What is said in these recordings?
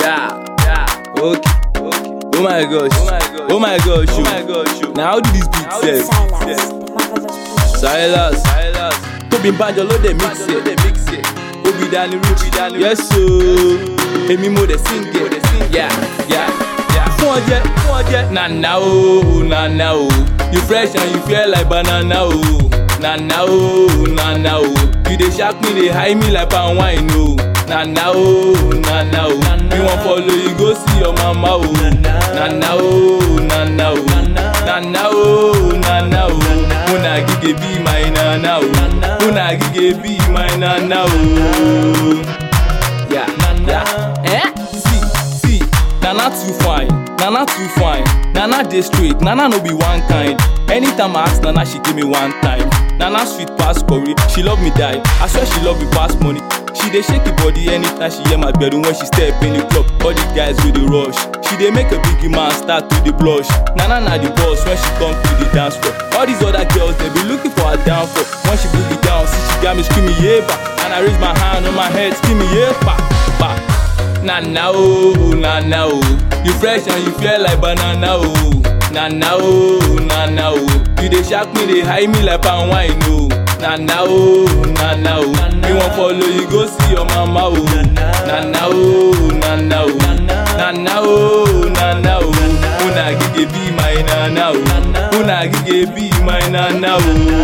Yeah, yeah, okay, okay. Oh my gosh, oh my gosh, oh my gosh, oh my gosh. Now how do this beat It's sell? Silas, the marvelous producer. Silas, Silas. Tóbi Banjo ló dé mix ẹ̀, mix ẹ̀. Obi Dani Rich, yes so. Èmi mo dẹ̀ sing ẹ̀, yeah, yeah, yeah. Fún ọjẹ́, fún ọjẹ́. Nana o, nana o. You fresh and you feel like banana o. Nana o, nana o. You dey shark me, dey high me like palm wine o. Nana o, nana o. You wan follow, you go see your mama o. Nana o, nana o. Nana o, nana o. Una gige be my nana o. Una gige be my nana o. Yeah, yeah. Eh? See, see. Nana too fine, Nana too fine. Nana dey straight, Nana no be one kind. Anytime I ask Nana, she give me one time. Nana sweet pass curry, she love me die. I swear she love me pass money. She dey shake her body anytime she hear my bedroom when she step in the club. All the guys with the rush. She dey make a biggie man start to dey blush. Nana na the boss when she come to the dance floor. All these other girls they be looking for her downfall. When she boogie down, see she got me screaming yeba. And I raise my hand on my head screaming yeba. Ba. Nana oh, nana oh. You fresh and you feel like banana oh. Nana oh, nana oh. You dey shark me, dey high me like palm wine oh. Nana oh, nana oh. Me wan follow you go see your mama oh. Nana oh, nana oh. Nana oh, nana oh. Una gige be my nana oh. Una gige be my nana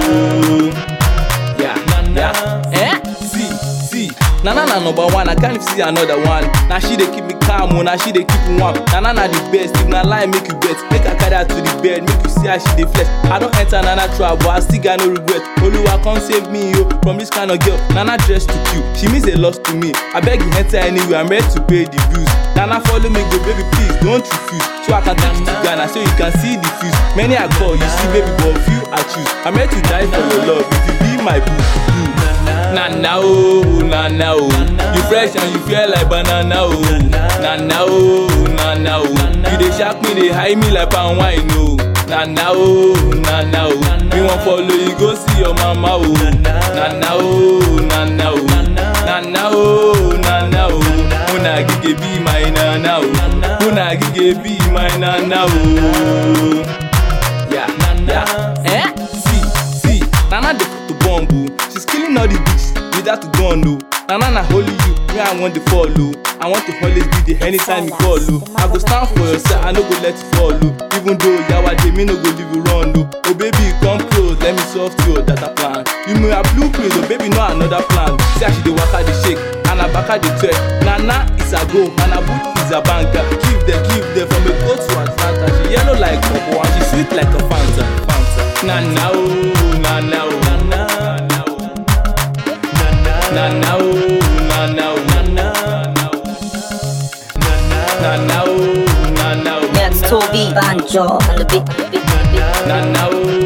oh. Yeah, yeah. Eh? See, see. Nana na number one, I can't see another one. Now she dey keep me calm, oh, now she dey keep me warm. Nana na the best, if na lie make you bet. Make I carry her to the bed, make you see how she dey flex. I don enter Nana trap, but I still got no regret. Oluwa come save me yo from this kind of girl. Nana dress too cute, she means a lot to me. I beg you enter anywhere, I'm ready to pay the bills. Nana follow me go, baby please don't refuse. So I can take you to Ghana, so you can see the fuse. Many I call, you see baby, but few I choose. I'm ready to die for your love, if you be my boo. You. Nana oh, nana oh. You fresh and you feel like banana oh. Nana oh, nana oh. You dey shark me, dey high me like palm wine oh. Nana oh, nana oh. Me wan follow you go see your mama oh. Nana oh, nana oh. Nana oh, nana oh. Una gige be my nana oh. Una gige be my nana oh. Yeah, yeah. Eh? See, see. Nana dey put the bomb oh. She's killing all the bitches without the gun oh. Nana na holy you, me I want to follow. I want to always be there anytime you call oh. I go stand for yourself, I no go let you fall oh. Even though yawa dey, me no go leave you run oh. Oh baby, come close, let me solve your data plan. You know your blueprint, oh baby, no another plan. See how she dey waka dey shake, and her baka dey twerk. Nana is a go, and her boot is a banker. Give them, give them from a goat to Atlanta. She yellow like purple and she sweet like a Fanta. Fanta. Nana oh, nana oh, nana, nana oh. Nana oh, nana oh, nana, nana oh, nana oh, That's Toby Banjo on the beat. nana oh,